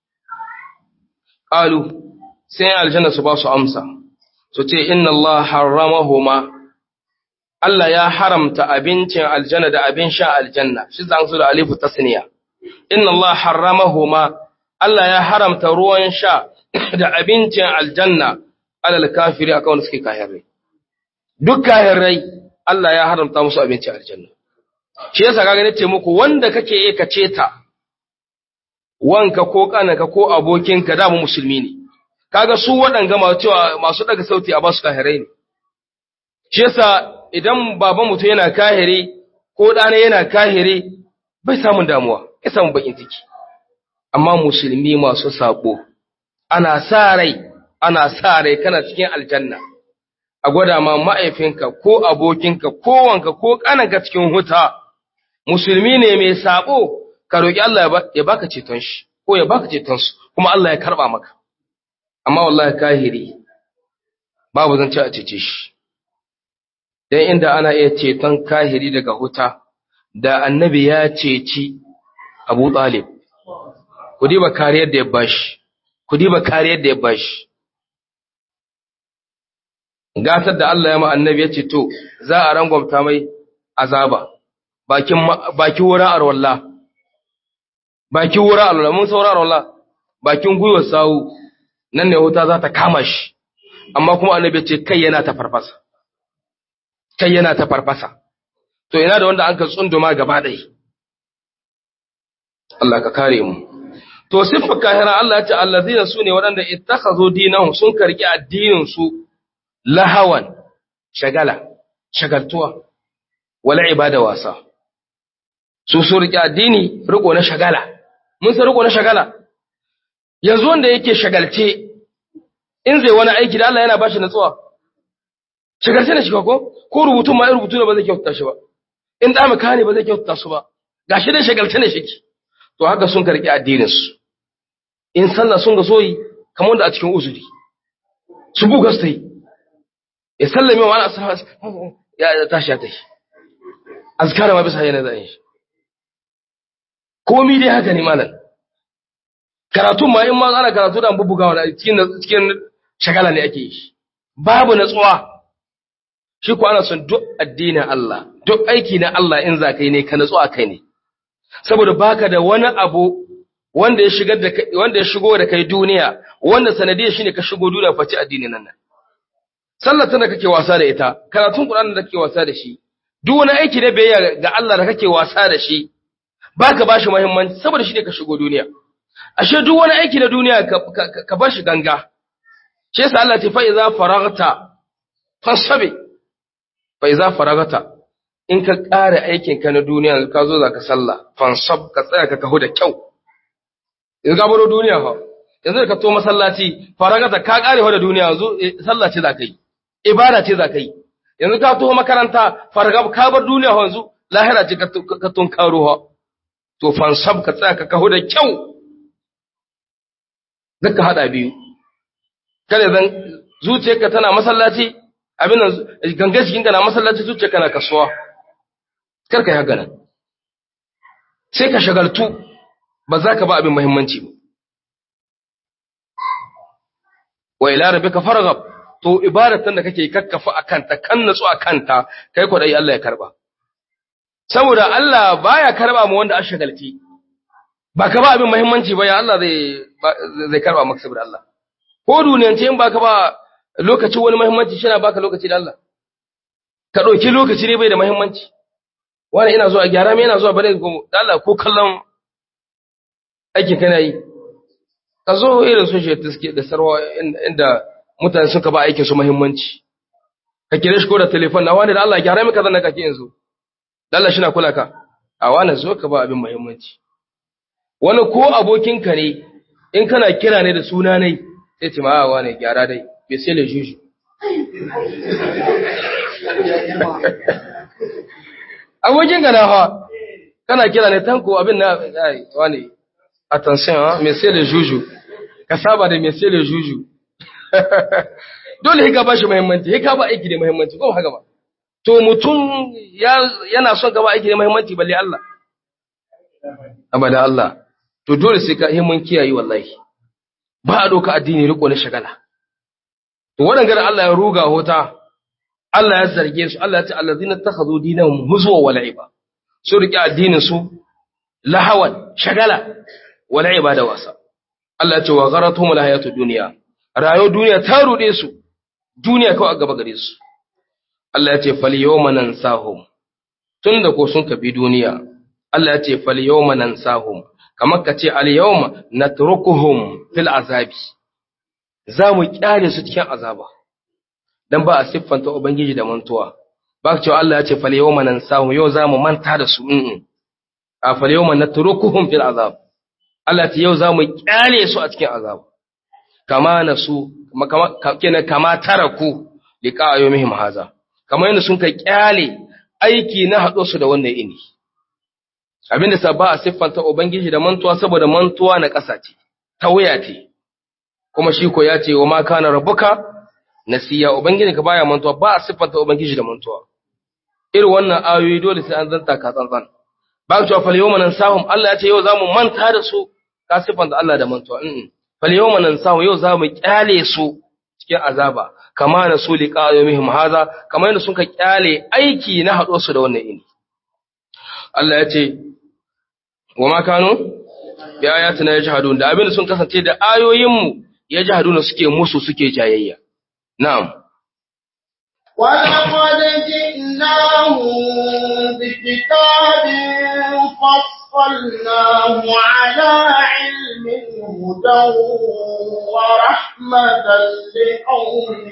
qalu sai aljanna su ba su amsa su ce inna Allah harramahuma Allah ya haramta abincin aljanna da abin sha aljanna shi zan su da alifu tasniya inna Allah harramahuma Allah ya haramta ruwan sha da abincin aljanna alal kafiri akan wanda suke kahirai duk kahirai Allah ya haramta musu abincin aljanna shi yasa kaga nace muku wanda kake yi ka ceta wanka ko kanaka ko abokinka da mu musulmi ne kaga su waɗanga masu cewa masu daga sauti a basu kahirai ne shi yasa idan baban mutum yana kahiri ko ɗana yana kahiri bai samun damuwa ya samu bakin ciki amma musulmi masu sabo ana sa rai ana sa rai kana cikin aljanna a gwada ma ma'aifinka ko abokinka ko wanka ko kananka cikin huta musulmi ne mai sabo ka roki Allah ya baka ceton shi ko ya baka cetonsu kuma Allah ya karba maka amma wallahi kahiri babu zan ci a cece shi dan inda ana iya ceton kahiri daga huta da annabi ya ceci Abu Talib ku diba kariyar da ya bashi ku diba kariyar da ya bashi gatar da Allah ya ma annabi ya ce to za a rangwamta mai azaba bakin bakin wurin arwalla bakin wurin arwalla mun saura arwalla bakin gwiwar sawu nan ne wuta za ta kama shi amma kuma annabi ya ce kai yana ta farfasa kai yana ta farfasa to ina da wanda an ka tsunduma gaba ɗaya Allah ka kare mu to siffar kahira Allah ya ce allazina su ne waɗanda ittakhazu dinahum sun karki addinin su lahawan shagala shagaltuwa wala ibada wasa su su riƙe addini riko na shagala mun san riko na shagala yanzu wanda yake shagalce in zai wani aiki da Allah yana bashi natsuwa shagalce ne shi ko ko rubutun ma rubutu ne ba zai kyauta shi ba in da maka ne ba zai kyauta su ba gashi dai shagalce ne shi to haka sun karki addinin su in sallah sun ga soyi kamar da a cikin uzuri su buga su yi ya sallame wa ana ya tashi ya tashi azkara ma bisa yana zai shi komi dai haka ne malam karatun ma in ma ana karatu da bubugawa da cikin cikin shagala ne ake yi babu natsuwa shi ko ana son duk addinin Allah duk aiki na Allah in za kai ne ka natsuwa kai ne saboda baka da wani abu wanda ya shigar da wanda ya shigo da kai duniya wanda sanadiyar shine ka shigo duniya face addinin nan sallar tana kake wasa da ita karatun Qur'ani da kake wasa da shi duk wani aiki da biyayya ga Allah da kake wasa da shi baka bashi muhimmanci saboda shi ne ka shigo duniya ashe duk wani aiki na duniya ka bar shi ganga shi yasa Allah ta fa iza faragta fasabi fa iza faragta in ka ƙara aikin ka na duniya ka zo zaka sallah fansab ka tsaya ka kahu da kyau in ka baro duniya fa yanzu ka to masallaci faragata ka ƙare fa da duniya yanzu sallah ce zaka yi ibada ce zaka yi yanzu ka to makaranta fargab ka bar duniya yanzu lahira ce ka tun karo ha to fansab ka tsaya ka kahu da kyau zaka hada biyu kada zan zuciyarka tana masallaci abin nan gangan jikinka na masallaci zuciyarka na kasuwa kar ka yi haka nan sai ka shagaltu ba za ka ba abin muhimmanci ba wa ila rabbika farghab to ibadatan da kake kakkafa akanta kan natsu akanta kai ko dai Allah ya karba saboda Allah baya karba mu wanda ashagalti ba ka ba abin muhimmanci ba ya Allah zai zai karba maka saboda Allah ko duniyance in baka ba lokacin wani muhimmanci shi na baka lokaci da Allah ka ɗauki lokaci ne bai da muhimmanci wani ina zuwa gyara mai ina zuwa bare da Allah ko kallon aikin kana yi ka zo irin su shi suke da sarwa inda mutane suka ba aikin su muhimmanci ka kire shi ko da telefon na wani da Allah gyara mai kaza na kake yanzu da Allah shi na kula ka a wani zo ka ba abin muhimmanci wani ko abokinka ne in kana kira ne da suna ne sai ce ma wani gyara dai bai sai le juju abokin ka na ha kana kira ne tanko abin na ai wani attention ha mai sai le juju ka saba da mai sai le juju dole ka ba shi muhimmanci ka ba aiki da muhimmanci ko haka ba to mutum yana son gaba aiki da muhimmanci balle Allah abada Allah to dole sai ka himmun kiyaye wallahi ba a doka addini riko na shagala to waɗanda Allah ya ruga hota Allah ya zarge su Allah ya ce allazina takhadhu dinahum huzwa wa la'iba su rike addinin su lahawan shagala wa la'iba da wasa Allah ya ce wa gharatuhum alhayatud dunya rayo duniya ta rude su duniya kawai a gaba gare su Allah ya ce fal yawma nansahum tunda ko sun kabi duniya Allah ya ce fal yawma nansahum kamar ka ce al yawma natrukuhum fil azabi za mu kyale su cikin azaba dan ba a siffanta ubangiji da mantuwa ba ka cewa Allah ya ce fal yawma nansahum yau za mu manta da su in a fal yawma natrukuhum fil azab Allah ya ce yau za mu kyale su a cikin azaba kama nasu kama kama taraku liqa yawmihim haza kamar yadda sun ka kyale aiki na haɗo su da wannan ini abinda sa ba a siffanta ubangiji da mantuwa saboda mantuwa na ƙasa ce tawaya ce kuma shi ko ya ce wa ma kana rabbuka nasiya ubangiji ka baya mantuwa ba a siffanta ubangiji da mantuwa irin wannan ayoyi dole sai an zanta ka tsantsan ba ka cewa fal yawma nansahum Allah ya ce yau zamu manta da su ka siffanta Allah da mantuwa mm fal yawma nansahum yau zamu kyale su cikin azaba kama na su liqa yawmihim haza kamar yadda sun ka kyale aiki na haɗo su da wannan ini Allah ya ce wa ma kanu bi ayatina yajhadun da abin da sun kasance da ayoyinmu yajhaduna suke musu suke jayayya na'am ولقد جئناهم بكتاب فصلناه على علم هدى ورحمة لقوم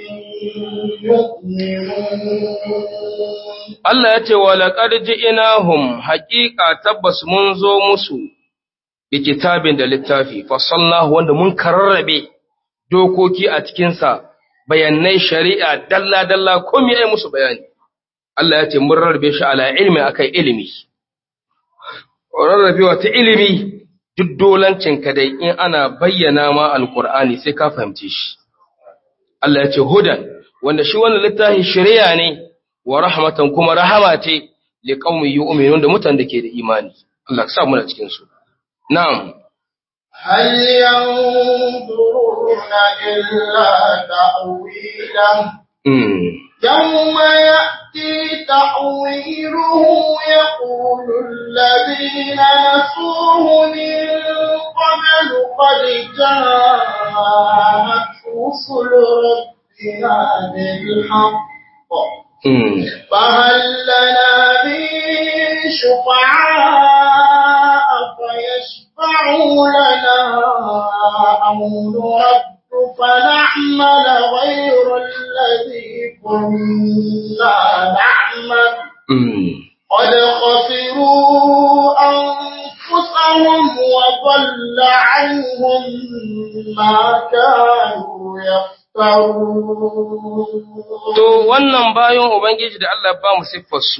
يؤمنون Allah ya ce wa laqad ji'nahum haqiqa tabbas mun zo musu bi kitabin da littafi fasallahu wanda mun kararrabe dokoki a cikin sa bayanai shari'a dalla dalla komai ai musu bayani Allah ya ce mun rarrabe shi ala ilmi akai ilimi rarrabewa ta ilimi duk dolancin ka dai in ana bayyana ma alqur'ani sai ka fahimce shi Allah ya ce hudan wanda shi wannan littafin shari'a ne wa rahmatan kuma rahama ce li qaumin yu'minun da mutan da ke da imani Allah ka sa mu cikin su na'am هل ينظرون إلا تأويله mm. يوم يأتي تأويله يقول الذين نسوه من قبل قد جاءت رسل ربنا بالحق Mm. فهل لنا من شفعاء فيشفعوا لنا أو نرد فنعمل غير الذي كنا نعمل Mm. قد خسروا أنفسهم وضل عنهم ما كانوا يفترون To wannan bayan Ubangiji da Allah ba mu siffar su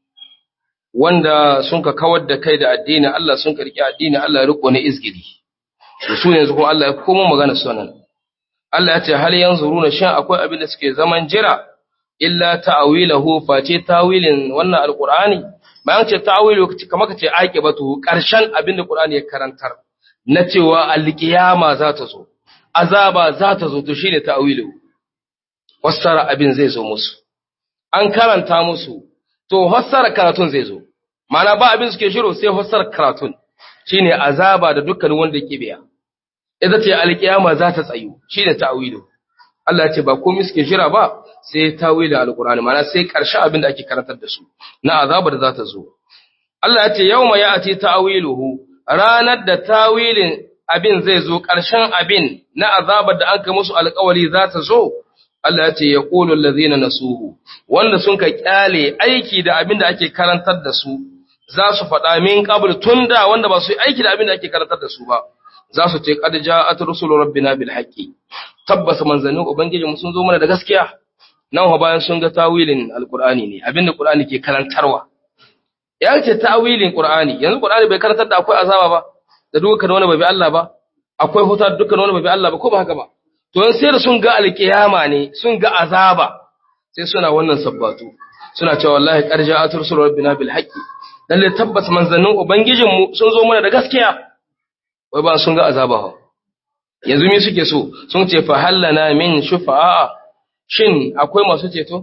wanda sun ka kawar da kai da addini Allah sun karki addini Allah ya riko ne izgiri. To su yanzu kuma Allah ya komo magana sunan. Allah ya ce hal yanzuruna shan akwai abin da suke zaman jira illa ta'wilahu face tawilin wannan alqur'ani bayan ce ta'wilu kamar kace aqibatu karshen abin da qur'ani ya karantar na cewa alqiyama za ta zo azaba za ta zo to shine ta'wilu fassara abin zai zo musu an karanta musu to fassara karatun zai zo mana ba abin suke shiro sai fassara karatun shine azaba da dukkan wanda yake biya idan ce alkiyama za ta tsayu shine ta'wilu Allah ya ce ba komai suke jira ba sai tawilin alqur'ani mana sai karshe abin da ake karantar da su na azaba da za ta zo Allah ya ce yawma ya'ti ta'wiluhu ranar da tawilin abin zai zo karshen abin na azabar da aka musu alƙawari za ta zo Allah ya ce ya ƙolun lazina na suhu, wanda sun ka ƙyale aiki da abin da ake karantar da su, za su faɗa min ƙabul tun da wanda ba su yi aiki da abin da ake karantar da su ba, za su ce ƙad ja a turusulu rabbina bil haƙƙi. Tabbas manzannin Ubangiji sun zo mana da gaskiya, nan wa bayan sun ga tawilin Alƙur'ani ne, abin da Ƙur'ani ke karantarwa. Ya ce tawilin Ƙur'ani, yanzu Ƙur'ani bai karantar da akwai azaba ba, da dukkan wani bai bi Allah ba, akwai huta da dukkan wani bai bi Allah ba, ko ba haka ba. to yan sai da sun ga alkiyama ne sun ga azaba sai suna wannan sabbatu suna cewa wallahi qarja atur sur rabbina bil haqqi lalle tabbas manzannin ubangijin mu sun zo mana da gaskiya wai ba sun ga azaba ha yanzu me suke so sun ce fa hallana min shufa'a shin akwai masu ceto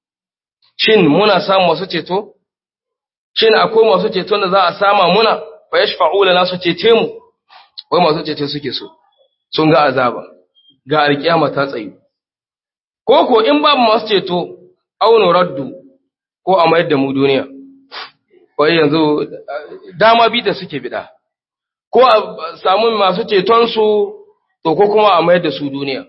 shin muna samu masu ceto shin akwai masu ceto da za a sama muna fa yashfa'u lana su cece mu wai masu ceto suke so sun ga azaba ga alkiyama ta tsayu. Ko ko in babu masu ceto, auno raddu ko a mayar da mu duniya. Wai yanzu dama bi da suke bida. Ko a samu masu cetonsu, to ko kuma a mayar da su duniya.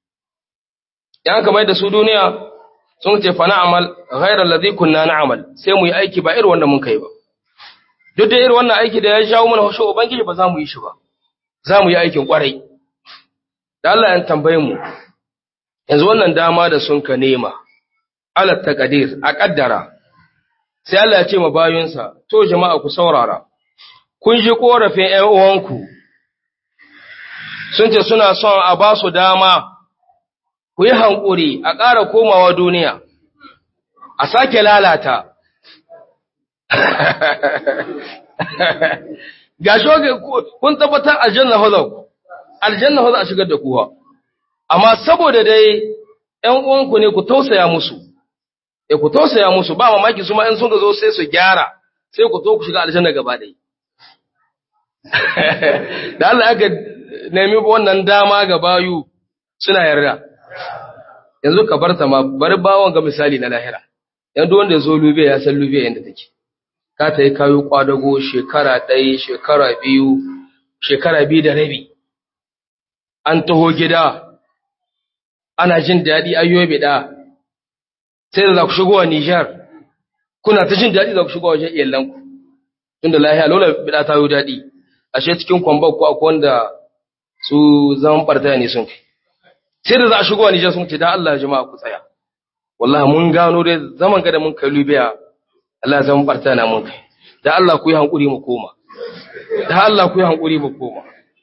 Yan ka mayar da su duniya, sun ce fa na'amal ghairar ladhi kunna na'amal sai mu yi aiki ba irin wanda mun kai ba. Duk da irin wannan aiki da ya jawo mana hushe Ubangiji ba za mu yi shi ba. Za mu yi aikin kwarai. da Allah ya tambaye mu yanzu wannan dama da sun ka nema alat taqdir a kaddara sai Allah ya ce ma bayinsa to jama'a ku saurara kun ji korafin ƴan uwanku sun ce suna son a ba su dama ku yi hankuri a ƙara komawa duniya a sake lalata ga shoge kun tabbatar aljanna hozau aljanna hozau a shigar da kuwa amma saboda dai ƴan uwanku ne ku tausaya musu e ku tausaya musu ba mamaki su ma in sun zo sai su gyara sai ku to ku shiga aljanna gaba ɗaya da Allah aka nemi wannan dama ga bayu suna yarda yanzu ka bar ta ma bari bawon ga misali na lahira yanzu wanda ya zo lube ya san lube yadda take ka ta yi kayo kwadago shekara ɗaya shekara biyu shekara biyu da rabi an taho gida ana jin daɗi ayyobe da sai da za ku shigo wa Nijar kuna ta jin daɗi za ku shigo wajen iyalanku tunda lahiya lola bida ta yi daɗi ashe cikin kwambar ko akwai wanda su zaman ɓarta ne sun kai sai da za a shigo wa Nijar sun ce da Allah jama'a ku tsaya wallahi mun gano dai zaman ga da mun kai Libya Allah zaman ɓarta na mun kai da Allah ku yi hankuri mu koma da Allah ku yi hankuri mu koma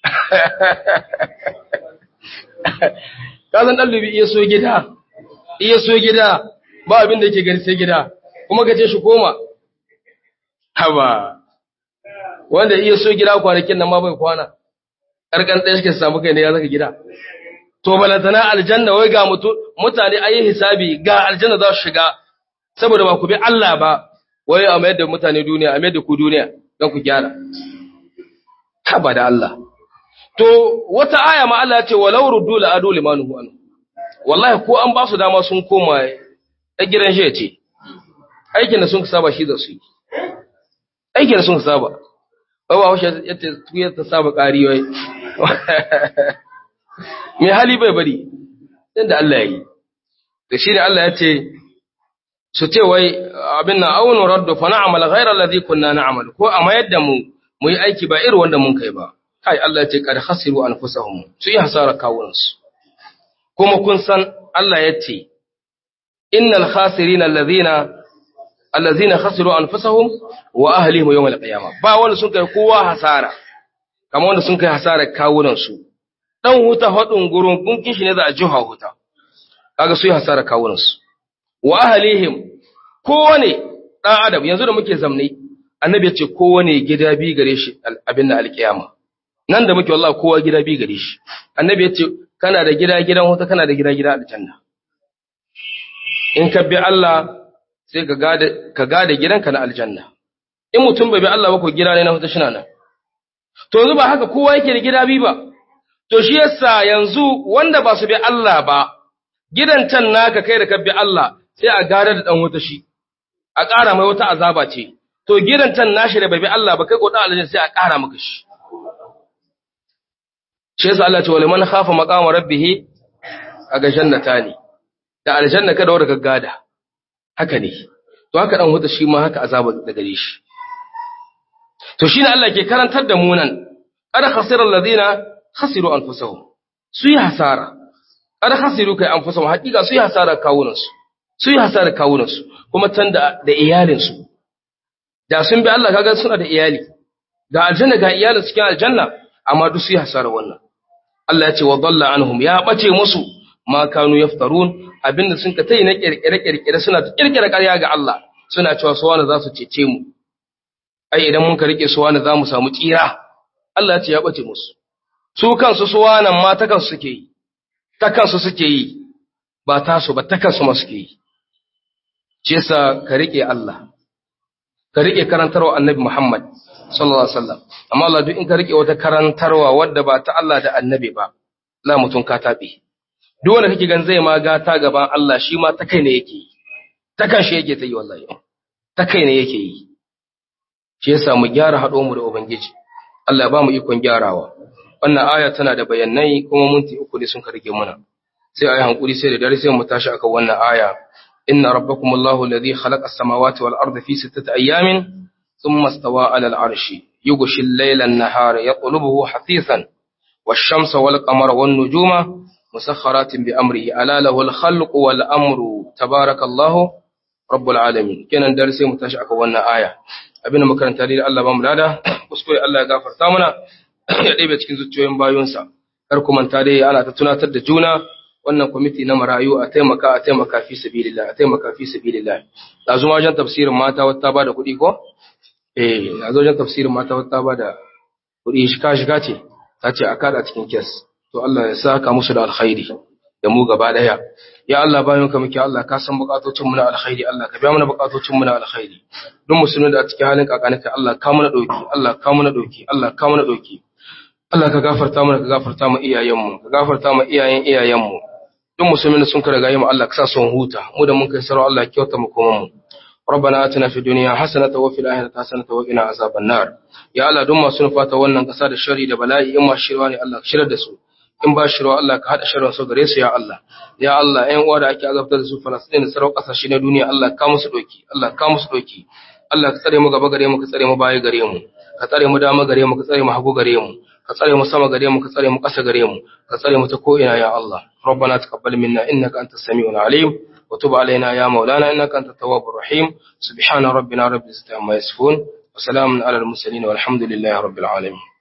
ka san dan Libya iya so gida iya so gida ba abin da yake gari sai gida kuma ka ce shi koma haba wanda iya so gida kwanakin nan ma bai kwana karkan ɗaya suke samu kai ne ya zaka gida to balantana aljanna wai ga mutu mutane ayi hisabi ga aljanna za su shiga saboda ba ku bi Allah ba wai a mayar da mutane duniya a mayar da ku duniya don ku gyara haba da Allah to wata aya ma Allah ya ce walau ruddu la adu limanuhu anhu wallahi ko an ba su dama sun koma a gidan shi ce aikin da sun saba shi da su yi aikin da sun saba ba ba washe yace tuyar ta saba ƙari wai mai hali bai bari inda Allah ya yi da shi ne Allah ya ce su ce wai abin na aunu raddu fa na'mal ghayra alladhi kunna na'mal ko a mayar da mu mu yi aiki ba irin wanda mun kai ba kai Allah ya ce kad khasiru anfusahum su yi hasara kawunansu kuma kun san Allah ya ce innal khasirina alladhina allazina khasiru anfusahum wa ahlihim yawm alqiyamah ba wanda sun kai kowa hasara kamar wanda sun kai hasara kawunan su dan huta hadin gurun kun kishi ne za a jiha huta kaga su yi hasara kawunan su wa ahlihim kowane dan adam yanzu da muke zamne annabi ya ce kowane gida bi gare shi abin da alqiyama nan da muke wallahi kowa gida bi gare shi annabi ya ce kana da gida gidan huta kana da gida gida aljanna in ka bi Allah sai ka gada ka gada gidanka na aljanna in mutum bai bi Allah ba ko gida ne na huta shina nan to yanzu ba haka kowa yake da gida bi ba to shi yasa yanzu wanda ba su bi Allah ba gidan can naka kai da ka bi Allah sai a gada da dan wuta shi a ƙara mai wata azaba ce to gidan can nashi da bai bi Allah ba kai ko dan aljanna sai a ƙara maka shi shi yasa Allah ce wa liman khafa maqama rabbih aga jannatani da aljanna kada wanda ka gada haka ne to haka dan wuta shi ma haka azaba da gare shi to shine Allah ke karantar da mu nan qad khasira alladhina khasiru anfusahum su yi hasara qad khasiru kai anfusahum hakika su yi hasara kawunan su su yi hasara kawunan su kuma tan da da iyalin su da sun bi Allah kaga suna da iyali ga aljanna ga iyalin su cikin aljanna amma duk su yi hasara wannan Allah ya ce wa dalla anhum ya bace musu ma kanu yaftarun abinda sun ka tayi na kirkire kirkire suna kirkire ƙarya ga Allah suna cewa su wani za su cece mu ai idan mun ka rike su wani za mu samu tsira Allah ya ce ya bace musu su kansu su wani ma ta kansu suke yi ta kansu suke yi ba tasu ba ta kansu ma suke yi shi yasa ka rike Allah ka rike karantarwa Annabi Muhammad sallallahu alaihi wasallam amma Allah duk in ka rike wata karantarwa wadda ba ta Allah da Annabi ba la mutun ka tabe duk wanda kake gan zai ma gata gaban Allah shi ma ta kai ne yake yi ta kan shi yake ta yi wallahi ta kai ne yake yi shi yasa mu gyara haɗo mu da ubangiji Allah ba mu ikon gyarawa wannan aya tana da bayanai kuma minti uku ne sun ka rage muna sai ayi hankuri sai da dare sai mu tashi akan wannan aya inna rabbakumullahu alladhi khalaqa as-samawati wal arda fi sittati ayamin thumma istawa 'ala al-'arshi yughshi al-layla an-nahara yatlubuhu hasisan wash-shamsa wal-qamara wan-nujuma musakharatin bi amrihi ala lahu al-khalqu wal-amru tabarakallahu rabbul alamin kenan dare sai mu tashi akan wannan aya abinda makaranta da Allah ba mu lada kuskure Allah ya gafarta mana ya ɗebe cikin zuciyoyin bayonsa kar ku manta dai ana ta tunatar da juna wannan kwamiti na marayu a taimaka a taimaka fi sabilillah a taimaka fi sabilillah yanzu ma wajen tafsirin mata wata ba da kuɗi ko eh yanzu wajen tafsirin mata wata ba da kuɗi shiga shiga ce ta ce a kada cikin kes to Allah ya saka musu da alkhairi da mu gaba daya ya Allah bayan ka muke Allah ka san bukatocin mu na alkhairi Allah ka biya mana bukatocin mu na alkhairi duk musulmin da a cikin halin kakanika Allah ka mana dauki Allah ka mana dauki Allah ka mana dauki Allah ka gafarta mana ka gafarta mu iyayen mu ka gafarta mu iyayen iyayen mu duk musulmin da sun ka riga mu Allah ka sa su huta mu da mun kai sarau Allah kyauta mu kuma mu ربنا آتنا في الدنيا حسنة وفي الآخرة حسنة وقنا عذاب النار يا الله دون ما سنفاتا wannan kasa da shari da bala'i in ma shirwa ne Allah ka shirar da su in ba shirwa Allah ka hada sharrin su gare su ya Allah ya Allah ƴan uwa da ake azabtar da su Falastin da sarau kasashe na duniya Allah ka musu doki Allah ka musu doki Allah ka tsare mu gaba gare mu ka tsare mu baya gare mu ka tsare mu dama gare mu ka tsare mu hagu gare mu ka tsare mu sama gare mu ka tsare mu ƙasa gare mu ka tsare mu ta ko ina ya Allah ربنا تقبل منا إنك أنت السميع العليم وتب علينا يا مولانا إنك أنت التواب الرحيم سبحان ربنا رب العزة عما يصفون وسلام على المرسلين والحمد لله رب العالمين